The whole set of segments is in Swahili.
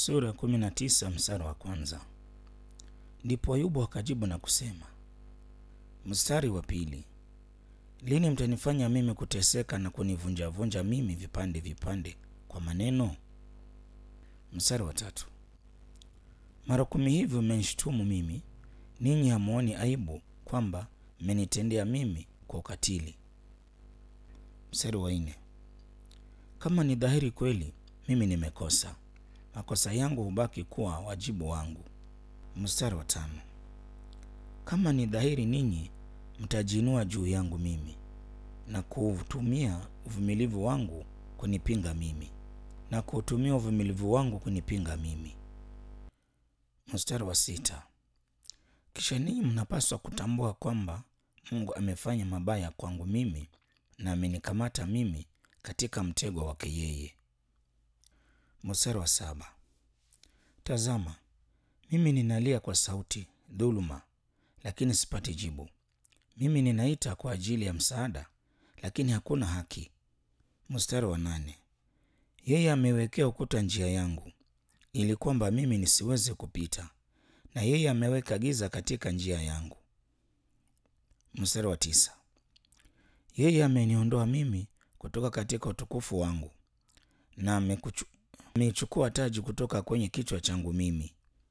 Sura kumi na tisa mstari wa kwanza. Ndipo Ayubu akajibu na kusema. Mstari wa pili. Lini mtanifanya mimi kuteseka na kunivunjavunja mimi vipande vipande kwa maneno? Mstari wa tatu. Mara kumi hivi mmenishtumu mimi, ninyi hamuoni aibu kwamba mmenitendea mimi kwa ukatili? Mstari wa nne. Kama ni dhahiri kweli mimi nimekosa, makosa yangu hubaki kuwa wajibu wangu. Mstari wa tano. Kama ni dhahiri ninyi mtajiinua juu yangu mimi na kuutumia uvumilivu wangu kunipinga mimi na kuutumia uvumilivu wangu kunipinga mimi. Mstari wa sita. Kisha ninyi mnapaswa kutambua kwamba Mungu amefanya mabaya kwangu mimi na amenikamata mimi katika mtego wake yeye. Mstari wa saba. Tazama, mimi ninalia kwa sauti dhuluma, lakini sipati jibu. Mimi ninaita kwa ajili ya msaada, lakini hakuna haki. Mstari wa nane. Yeye amewekea ukuta njia yangu, ili kwamba mimi nisiweze kupita, na yeye ameweka giza katika njia yangu. Mstari wa tisa. Yeye ameniondoa mimi kutoka katika utukufu wangu, na amekuchu- ameichukua taji kutoka kwenye kichwa changu mimi.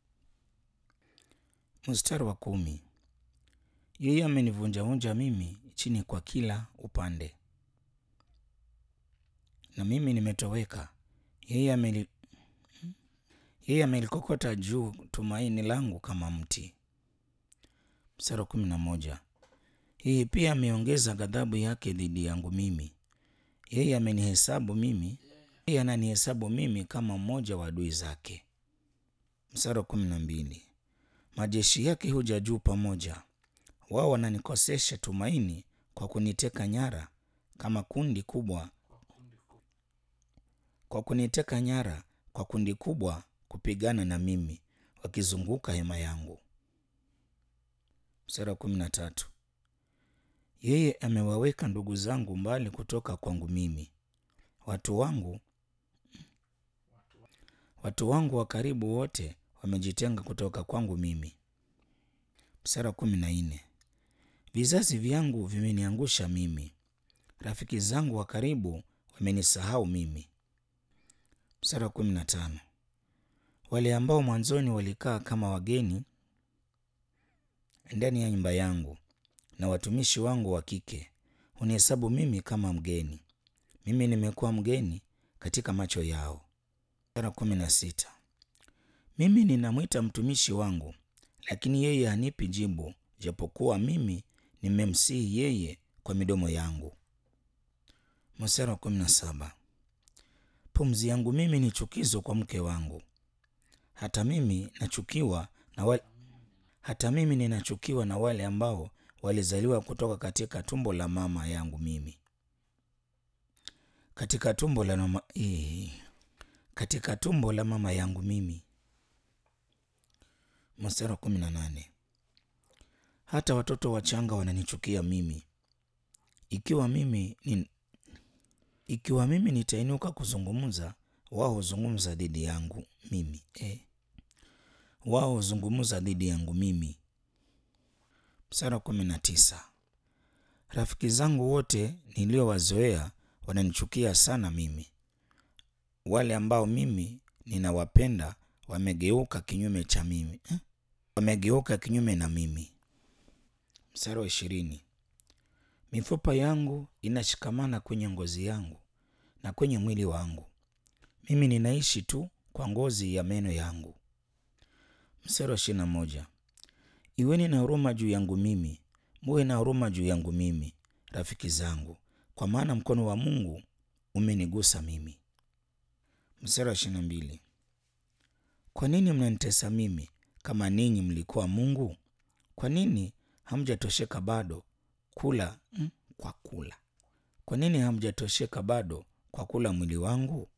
Mstari wa kumi. Yeye amenivunjavunja mimi chini kwa kila upande, na mimi nimetoweka. Yeye ameli yeye amelikokota juu tumaini langu kama mti. Mstari wa kumi na moja. Yeye pia ameongeza ghadhabu yake dhidi yangu mimi. Yeye amenihesabu mimi, yeye ananihesabu mimi kama mmoja wa adui zake. Mstari wa kumi na mbili. Majeshi yake huja juu pamoja, wao wananikosesha tumaini kwa kuniteka nyara kama kundi kubwa, kwa kuniteka nyara kwa kundi kubwa kupigana na mimi, wakizunguka hema yangu. Mstari wa kumi na tatu. Yeye amewaweka ndugu zangu mbali kutoka kwangu mimi, watu wangu watu wangu wa karibu wote wamejitenga kutoka kwangu mimi. Mstari wa kumi na nne. Vizazi vyangu vimeniangusha mimi, rafiki zangu wa karibu wamenisahau mimi. Mstari wa kumi na tano. Wale ambao mwanzoni walikaa kama wageni ndani ya nyumba yangu na watumishi wangu wa kike hunihesabu mimi kama mgeni. Mimi nimekuwa mgeni katika macho yao. Mstari wa kumi na sita. Mimi ninamwita mtumishi wangu, lakini yeye hanipi jibu, japokuwa mimi nimemsihi yeye kwa midomo yangu. Mstari wa kumi na saba. Pumzi yangu mimi ni chukizo kwa mke wangu, hata mimi nachukiwa na wale, hata mimi ninachukiwa na wale ambao walizaliwa kutoka katika tumbo la mama yangu mimi, katika tumbo la mama, eh, katika tumbo la mama yangu mimi. Mstari wa kumi na nane. Hata watoto wachanga wananichukia mimi. Ikiwa mimi ni, ikiwa mimi nitainuka kuzungumza, wao huzungumza dhidi yangu mimi eh. Wao huzungumza dhidi yangu mimi. Mstari wa kumi na tisa. Rafiki zangu wote niliowazoea wananichukia sana mimi. Wale ambao mimi ninawapenda wamegeuka kinyume cha mimi eh? Wamegeuka kinyume na mimi. Mstari wa ishirini. Mifupa yangu inashikamana kwenye ngozi yangu na kwenye mwili wangu, mimi ninaishi tu kwa ngozi ya meno yangu. Mstari wa ishirini na moja. Iweni na huruma juu yangu mimi, muwe na huruma juu yangu mimi, rafiki zangu, kwa maana mkono wa Mungu umenigusa mimi. Mstari wa ishirini na mbili. Kwa nini mnanitesa mimi kama ninyi mlikuwa Mungu? Kwa nini hamjatosheka bado kula mm, kwa kula? Kwa nini hamjatosheka bado kwa kula mwili wangu?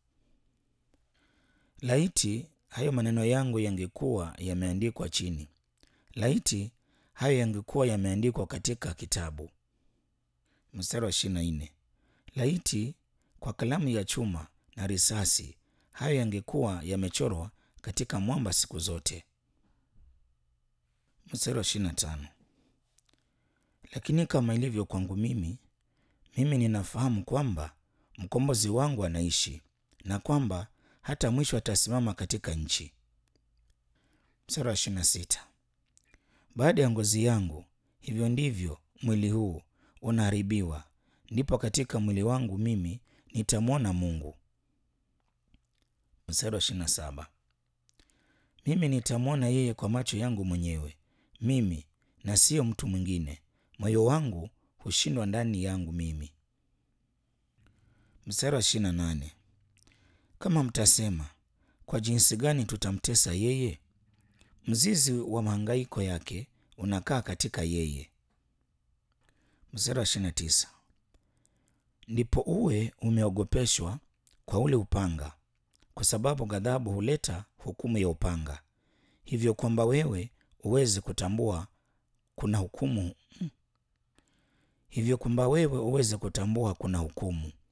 Laiti hayo maneno yangu yangekuwa yameandikwa chini, laiti hayo yangekuwa yameandikwa katika kitabu. Mstari wa ishirini na nne. Laiti kwa kalamu ya chuma na risasi hayo yangekuwa yamechorwa katika mwamba siku zote. Mstari wa ishirini na tano. Lakini kama ilivyo kwangu mimi, mimi ninafahamu kwamba mkombozi wangu anaishi na kwamba hata mwisho atasimama katika nchi. Mstari wa ishirini na sita. Baada ya ngozi yangu, hivyo ndivyo mwili huu unaharibiwa, ndipo katika mwili wangu mimi nitamwona Mungu. Mstari wa ishirini na saba. Mimi nitamwona yeye kwa macho yangu mwenyewe, mimi na siyo mtu mwingine. Moyo wangu hushindwa ndani yangu mimi. Mstari wa ishirini na nane. Kama mtasema, kwa jinsi gani tutamtesa yeye? Mzizi wa mahangaiko yake unakaa katika yeye. Mstari wa ishirini na tisa. Ndipo uwe umeogopeshwa kwa ule upanga, kwa sababu ghadhabu huleta hukumu ya upanga, hivyo kwamba wewe uweze kutambua kuna hukumu hivyo kwamba wewe uweze kutambua kuna hukumu.